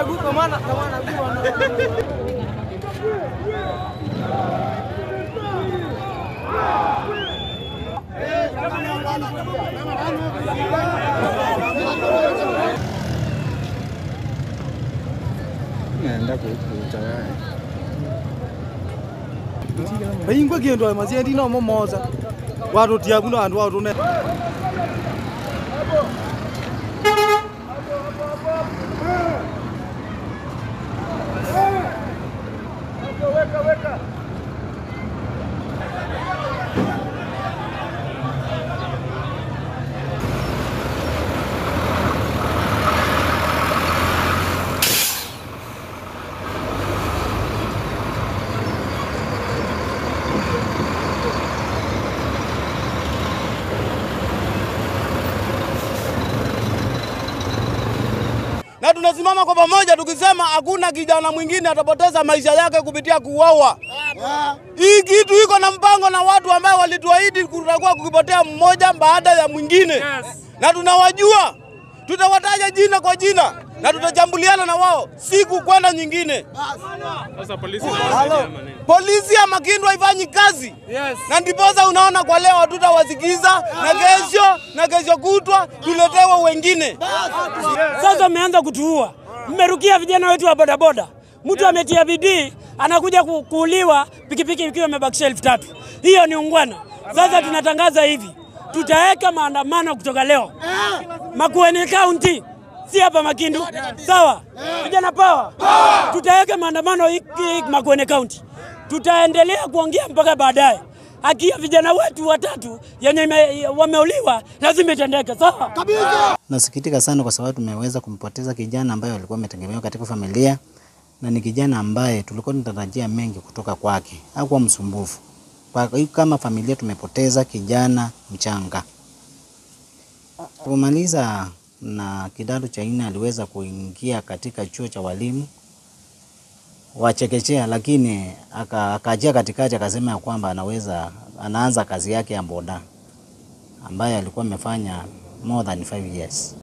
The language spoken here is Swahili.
naenda kuchaya Baingwa kiendo masiendi no momoza. Watu tiabu no andu watu ne. na tunasimama kwa pamoja tukisema hakuna kijana mwingine atapoteza maisha yake kupitia kuuawa. Hii kitu iko na mpango na watu ambao walituahidi kutakuwa kukipotea mmoja baada ya mwingine, na tunawajua, tutawataja jina kwa jina na tutajambuliana na wao siku kwenda nyingine. Sasa polisi Polisi ya Makindu haifanyi kazi na ndiposa unaona kwa leo hatutawasikiza na kesho na kesho kutwa tuletewe wengine. Sasa mmeanza kutuua, mmerukia vijana wetu wa bodaboda. Mtu ametia bidii anakuja ku- kuuliwa, pikipiki ikiwa imebakisha elfu tatu. Hiyo ni ungwana. Sasa tunatangaza hivi, tutaweka maandamano kutoka leo Makueni County, si hapa Makindu, sawa? Vijana power, tutaweka maandamano hiki Makueni County. Tutaendelea kuongea mpaka baadaye. Haki ya vijana wetu watatu yenye ime- wameuliwa lazima itendeke, sawa? Nasikitika sana kwa sababu tumeweza kumpoteza kijana ambaye alikuwa ametegemewa katika familia na ni kijana ambaye tulikuwa tunatarajia mengi kutoka kwake. Hakuwa msumbufu. Kwa hiyo kama familia tumepoteza kijana mchanga. Kumaliza na kidato cha nne aliweza kuingia katika chuo cha walimu wa chekechea, lakini aka- akaachia katikati akasema ya kwamba anaweza anaanza kazi yake ya boda ambayo alikuwa amefanya more than five years.